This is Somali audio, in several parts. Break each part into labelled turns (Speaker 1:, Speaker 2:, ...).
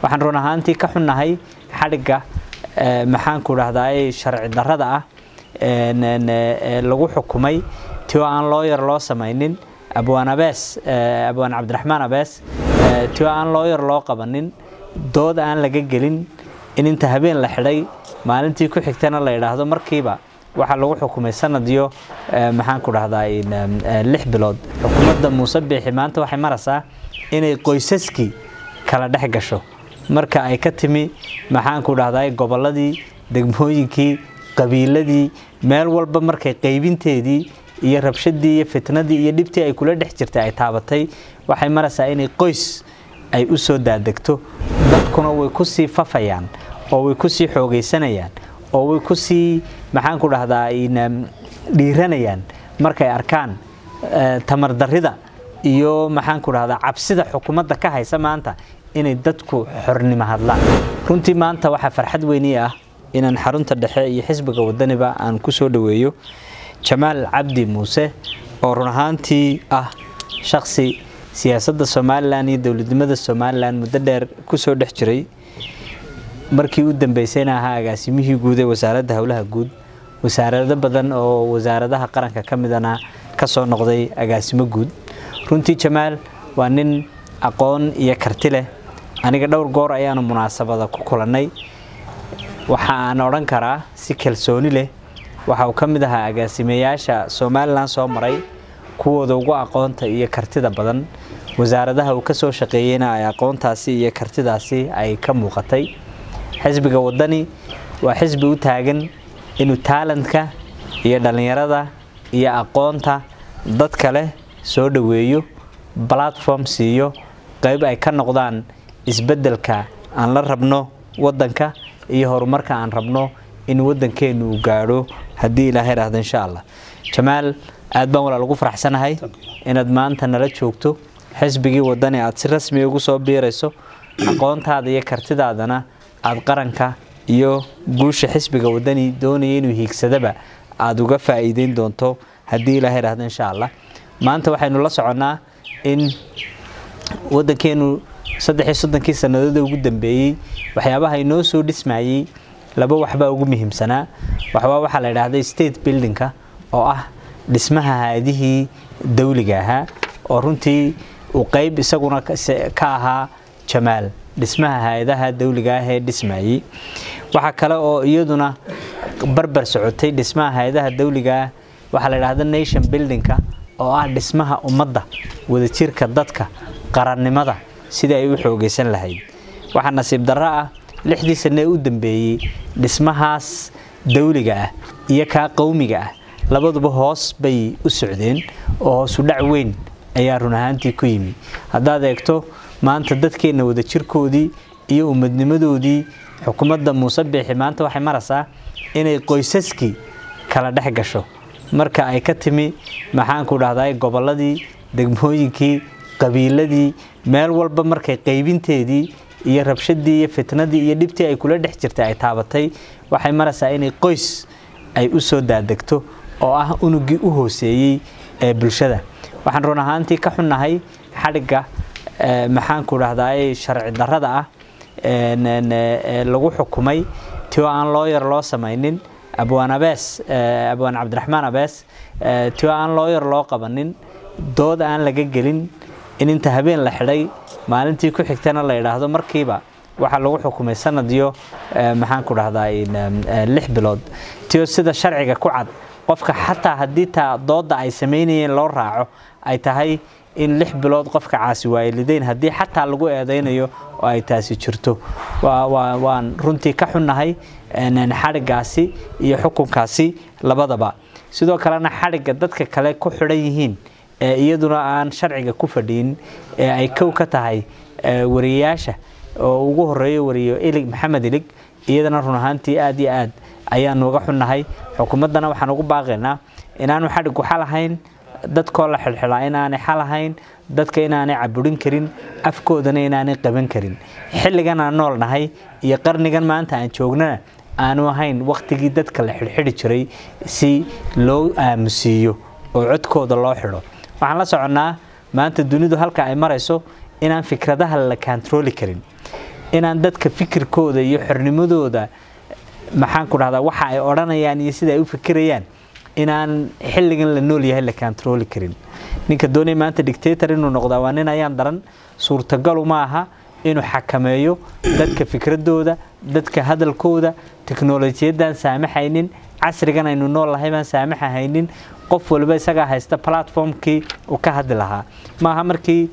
Speaker 1: waxaan run ahaantii ka xunnahay xadhigga maxaanku dhahdaay sharci darrada ah lagu xukumay ti oo aan loo yar loo samaynin abwaan abees abwaan cabdiraxmaan abees ti oo aan loo yar loo qabanin dood aan laga gelin in inta habeen la xidhay maalintii ku xigtana la idhaahdo markiiba waxaa lagu xukumay sanadiyo maxaanku dhahdaa lix bilood xukuumadda muuse biixi maanta waxay maraysaa inay qoysaskii kala dhex gasho marka ay ka timi maxaanku dhahdaa gobolladii degmooyinkii qabiiladii meel walba markay qaybinteedii iyo rabshadii iyo fitnadii iyo dhibtii ay kula dhex jirtay ay taabatay waxay maraysaa inay qoys ay u soo daadegto dadkuna way ku sii fafayaan oo way ku sii xoogaysanayaan oo way ku sii maxaanku dhahdaa dhiiranayaan markay arkaan tamardarrida iyo maxaanku dhahdaa cabsida xukuumadda ka haysa maanta inay dadku xornimo hadlaan runtii maanta waxaa farxad weyni ah inaan xarunta dhexe iyo xisbiga wadaniba aan ku soo dhoweeyo jamaal cabdi muuse oo run ahaantii ah shaksi siyaasadda somalilan iyo dowladnimada somalilan muddo dheer kusoo dhex jiray markii u dambeysayna ahaa agaasimihii guud ee wasaaradda howlaha guud wasaarado badan oo wasaaradaha qaranka ka midana kasoo noqday agaasimo guud runtii jamaal waa nin aqoon iyo karti leh aniga dhowr goor ayaanu munaasabada ku kulannay waxa aan odhan karaa si kalsooni leh waxa uu ka mid ahaa agaasimeyaasha somalilan soo maray kuwooda ugu aqoonta iyo kartida badan wasaaradaha uu ka soo shaqeeyeyna ay aqoontaasi iyo kartidaasi ay ka muuqatay xisbiga wadani waa xisbi u taagan inuu taalantka iyo dhallinyarada iyo aqoonta dadka leh soo dhoweeyo platform siiyo qayb ay ka noqdaan isbeddelka aan la rabno waddanka iyo horumarka aan rabno in waddankeenu uu gaadho haddii ilaahay dhahdo insha allah jamaal aad baan walaal ugu faraxsanahay inaad maanta nala joogto xisbigii wadani aad si rasmi ugu soo biirayso aqoontaada iyo kartidaadana aad qaranka iyo guusha xisbiga wadani doonaya inuu hiigsadaba aada uga faa'iideyn doonto haddii ilaahay dhahdo insha allah maanta waxaynu la soconnaa in waddankeenu saddex iyo soddonkii sannadood ugu dambeeyey waxyaabaha inoo soo dhismayey laba waxbaa ugu muhiimsanaa waxbaa waxaa la idhaahday state buildingka oo ah dhismaha haadihii dawliga ahaa oo runtii uu qeyb isaguna ka ahaa jamaal dhismaha hay-adaha dawliga ah ee dhismayey waxaa kale oo iyaduna barbar socotay dhismaha hay-adaha dawliga ah waxaa la idhahda nation buildingka oo ah dhismaha ummadda wadajirka dadka qarannimada sidii ay u xoogaysan lahayd waxaa nasiib darro ah lixdii sanne ee u dambeeyey dhismahaas dawliga ah iyo kaa qowmiga ah labaduba hoos bay u socdeen oo hoosu dhac weyn ayaa run ahaantii ku yimi haddaad eegto maanta dadkeenna wadajirkoodii iyo umadnimadoodii xukuumadda muuse biixi maanta waxay maraysaa inay qoysaskii kala dhex gasho marka ay ka timi maxaanku dhahdaa gobolladii degmooyinkii qabiiladii meel walba markay qaybinteedii iyo rabshadii iyo fitnadii iyo dhibtii ay kula dhex jirtay ay taabatay waxay maraysaa inay qoys ay u soo daadegto oo ah unugii u hooseeyey ee bulshada waxaan run ahaantii ka xunnahay xadhigga maxaanku dhahdaay sharci darrada ah lagu xukumay ti oo aan loo yar loo samaynin abwaan abees abwaan cabdiraxmaan abees ti oo aan loo yar loo qabanin dood aan laga gelin in inta habeen la xidhay maalintii ku xigtana la idhaahdo markiiba waxaa lagu xukumay sanadiyo maxaanku dhahdaa lix bilood tio sida sharciga ku cad qofka xataa haddii taa dooda ay samaynayeen loo raaco ay tahay in lix bilood qofka caasi waayelideyn haddii xataa lagu eedaynayo oo ay taasi jirto waan runtii ka xunnahay xadhiggaasi iyo xukunkaasi labadaba sidoo kalena xadhigga dadka kale ku xidhan yihiin ee iyaduna aan sharciga ku fadhiin ee ay kow ka tahay wariyayaasha oo ugu horeeyo wariyo ilig maxamed ilig iyadana run ahaantii aad iyo aad ayaanu uga xunnahay xukuumaddana waxaan ugu baaqaynaa inaanu xadhiggu xal ahayn dadkoo la xilxilaa inaanay xal ahayn dadka inaanay caburin karin afkoodana inaanay qaban karin xilligan aan nool nahay iyo qarnigan maanta aan joognana aanu ahayn wakhtigii dadka la xidhxidhi jiray si loo aamusiiyo oo codkooda loo xidho waxaan la soconnaa maanta dunidu halka ay marayso inaan fikradaha la kantarooli karin inaan dadka fikirkooda iyo xornimadooda maxaan ku dhahdaa waxa ay odhanayaan iyo sida ay u fikirayaan inaan xilligan la nool yahay la kantarooli karin ninka doonaya maanta dictator inuu noqdaa waa nin ayaan daran suurtagalu ma aha inuu xakameeyo dadka fikradooda dadka hadalkooda teknolojiyadaan saamaxaynin casrigan aynu nool lahay baan saamaxahaynin qof waliba isagaa haysta platformkii uu ka hadli lahaa maaha markii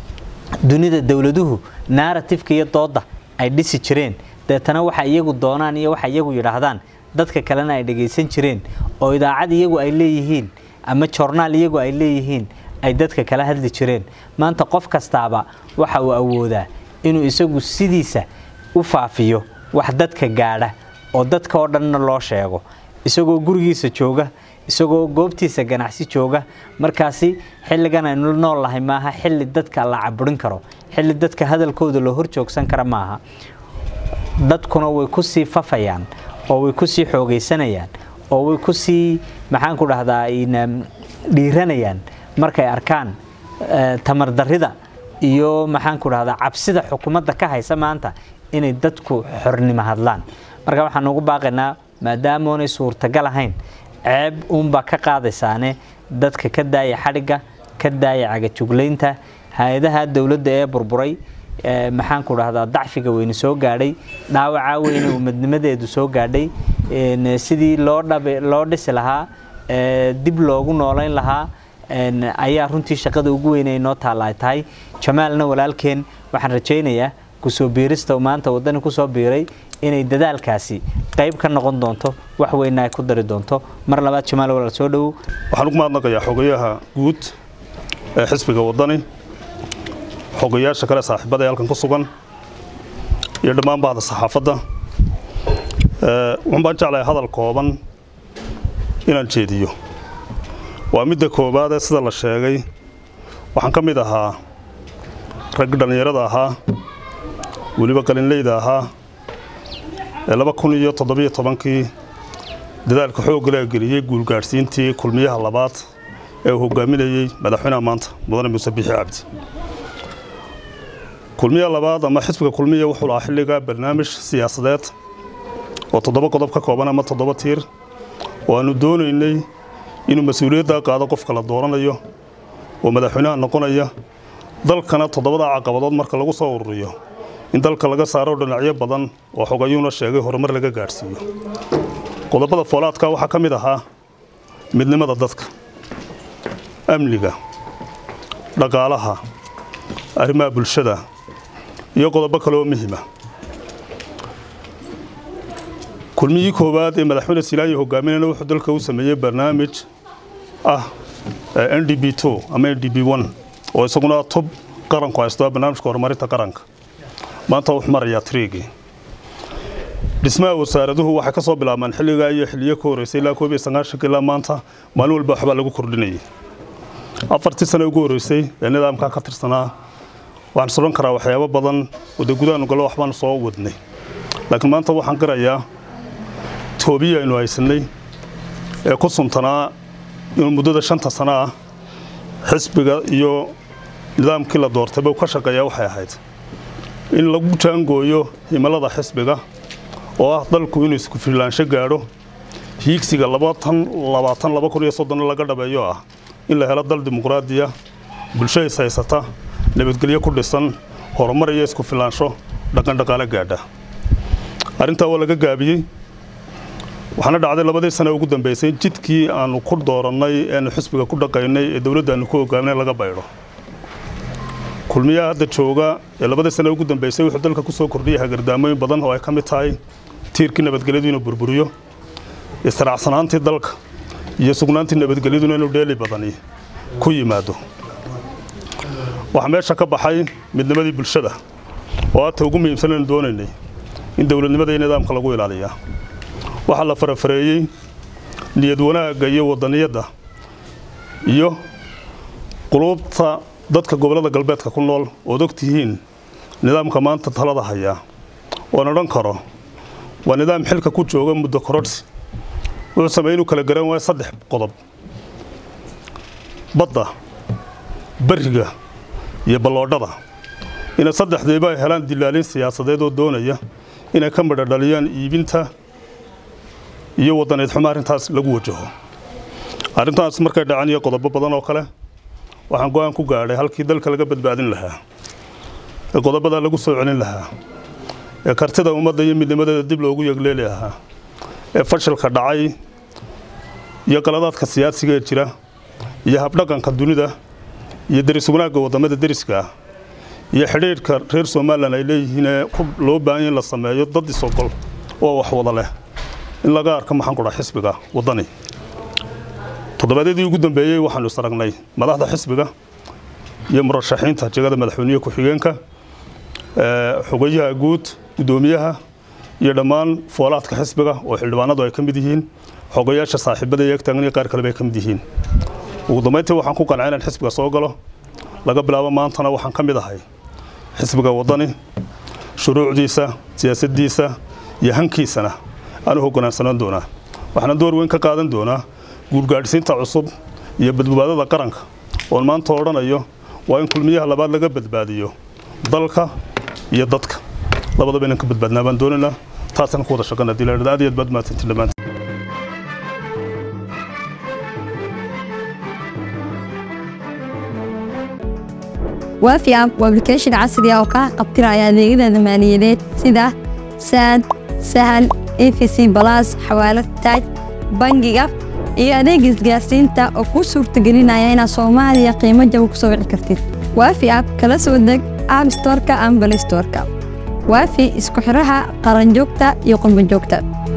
Speaker 1: dunida dowladuhu narratifeka iyo dooda ay dhisi jireen deetana waxa iyagu doonaan iyo waxa iyagu yidhaahdaan dadka kalena ay dhagaysan jireen oo idaacad iyagu ay leeyihiin ama jornaal iyagu ay leeyihiin ay dadka kala hadli jireen maanta qof kastaaba waxa uu awoodaa inuu isagu sidiisa u faafiyo wax dadka gaadha oo dadka oo dhanna loo sheego isagoo gurigiisa jooga isagoo goobtiisa ganacsi jooga markaasi xilligan aynu nool lahay maaha xilli dadka la caburin karo xilli dadka hadalkooda loo horjoogsan kara maaha dadkuna way kusii fafayaan oo way kusii xoogaysanayaan oo way kusii maxaan ku dhahdaa dhiiranayaan markay arkaan tamardarida iyo maxaan ku dhahdaa cabsida xukuumadda ka haysa maanta inay dadku xornimo hadlaan marka waxaan ugu baaqaynaa maadaama oonay suurtagal ahayn ceeb uunbaa ka qaadaysaane dadka ka daaya xadhigga ka daaya cagajuglaynta hay-adaha dowladda ee burburay maxaan ku dhahdaa dacfiga weyne soo gaadhay dhaawacaa weyne umadnimadeedu soo gaadhay sidii loo dhabe loo dhisi lahaa dib loogu noolayn lahaa ayaa runtii shaqada ugu weynay noo taalla ay tahay jamaalna walaalkeen waxaan rajaynayaa kusoo biirista uu maanta waddani kusoo biiray inay dadaalkaasi qayb ka noqon doonto wax weyna ay ku dari doonto mar labaad jamaal walaal soo dhowow
Speaker 2: waxaan ugu mahadnaqayaa xogayaha guud ee xisbiga waddani xogayaasha kale saaxiibada ee halkan ku sugan iyo dhammaan bahda saxaafadda waxun baan jeclahay hadal kooban inaan jeediyo waa midda koowaadee sida la sheegay waxaan ka mid ahaa raggi dhallinyarada ahaa weliba qalinleyda ahaa ee laba kun iyo toddobiyo tobankii dadaalka xoogga la geliyey guulgaadhsiintii kulmiyaha labaad ee uu hogaaminayey madaxweynaha maanta mudane muuse biixi cabdi kulmiyaha labaad ama xisbiga kulmiya wuxuu lahaa xilligaa barnaamij siyaasadeed oo toddoba qodob ka kooban ama toddoba tiir oo aanu doonaynay inuu mas-uuliyaddaa qaado qofka la dooranayo oo madaxweynaha noqonaya dalkana toddobada caqabadood marka lagu soo ururiyo in dalka laga saaro dhinacyo badan oo xogayuuna sheegay horumar laga gaadhsiiyo qodobada foolaadka waxaa ka mid ahaa midnimada dadka amniga dhaqaalaha arrimaha bulshada iyo qodobo kale oo muhiima kulmiyii koowaad ee madaxweyne silaanya hogaaminayna wuxuu dalka u sameeyey barnaamij ah n d b ama n d b oo isaguna tub qaranku haysto barnaamijka horumarinta qaranka maanta wuxuu marayaa triigii dhismaha wasaaraduhu waxay ka soo bilaabmaan xilligaa iyo xilliyo ka horreysay ilaa koob iyo sagaashanka ilaa maanta maalin walba waxbaa lagu kordhinayay afartii sano ugu horreysay ee nidaamkaa ka tirsanaa waxaan sodhan karaa waxyaabo badan oo dee gudaha nugalo waxbaanu soo wadnay laakiin maanta waxaan qirayaa toobiyi aynu haysanay ee ku suntanaa inuu muddada shanta sano ah xisbiga iyo nidaamkii la doortayba ka shaqeeyaa waxay ahayd in lagu jaangooyo himilada xisbiga oo ah dalku inuu isku filaansho gaadho hiigsiga laga dhabeeyo ah in la helo dal dimuqraadiya bulsho is haysata nabadgelyo ku dhisan horumar iyo isku filaansho dhaqandhaqaale gaadha arrintaa waa laga gaabiyey waxaana dhacday labadii sane ugu dambeysay jidkii aanu ku doorannay eanu xisbiga ku dhaqaynay ee dowladda aanu ku hogaaminay laga baydho kulmiyaha hadda jooga ee labadii sane ugu dambeysay wuxuu dalka ku soo kordhiyay hagardaamooyin badan oo ay ka mid tahay tiirkii nabadgelyadu inuu burburiyo israacsanaantii dalka iyo sugnaantii nabadgelyaduna inuu dheeli badani ku yimaado waxaa meesha ka baxay midnimadii bulshada oo aadta ugu muhiimsan aynu doonaynay in dowladnimada iyo nidaamka lagu ilaaliyaa waxaa la farafareeyey niyad wanaagga iyo wadaniyadda iyo quluubta dadka gobollada galbeedka ku nool ood og tihiin nidaamka maanta talada hayaa oan odhan karo waa nidaam xilka ku jooga muddo korodhsi wuxuu sameeyey inuu kala garan waayo saddex qodob badda beriga iyo balloodhada inay saddexdiiba ay helaan dilaalin siyaasadeed oo doonaya inay ka midho dhaliyaan iibinta iyo wadaneed xumo arrintaas lagu wajaho arrintaas markay dhacan iyo qodobo badan oo kale waxaan go-aan ku gaadhay halkii dalka laga badbaadin lahaa ee qodobada lagu soo celin lahaa ee kartida ummadda iyo midnimadeeda dib loogu yegleeli lahaa ee fashilka dhacay iyo qaladaadka siyaasiga ee jira iyo habdhaqanka dunida iyo deris wanaagga wadamada deriska ah iyo xidhiidhka reer somalilan ay leeyihiin ee loo baahan in la sameeyo dad isogol oo wax wada leh in laga arko maxaan ku dhaha xisbiga waddani toddobaadyadii ugu dambeeyey waxaanu isaragnay madaxda xisbiga iyo murashaxiinta jegada madaxweyniye ku-xigeenka xogayaha guud guddoomiyaha iyo dhammaan foolaadka xisbiga oo xildhibaanadu ay ka mid yihiin xogayaasha saaxiibada iyo egtaagan iyo qaar kaleba ay ka mid yihiin ugu dambayntii waxaan ku qancay inaan xisbiga soo galo laga bilaabo maantana waxaan ka mid ahay xisbiga waddani shuruucdiisa siyaasaddiisa iyo hankiisana aanu hoggaansanaan doonaa waxaana door weyn ka qaadan doonaa guurgaadhsiinta cusub iyo badbaadada qaranka oon maanta odhanayo waa in kulmiyaha labaad laga badbaadiyo dalka iyo dadka labadaba inaan ka badbaadnaa baan doonaynaa taasaan ku wada shaqana dilaadhada aad iyo aad baad mahadsantiin dhammaantiin
Speaker 3: waafi app waa application casri ah oo kaa qabtiraya adeegyada maaliyadeed sida saad sahal efc balas xawaalad taaj bangiga iyo adeega isgaarsiinta oo kuu suurtagelinaya inaad soomaaliya qiimo jaba ku soo wici kartid waafi app kala soo deg app storeka ama balay storeka waafi isku xidhaha qaranjoogta iyo qurbanjoogta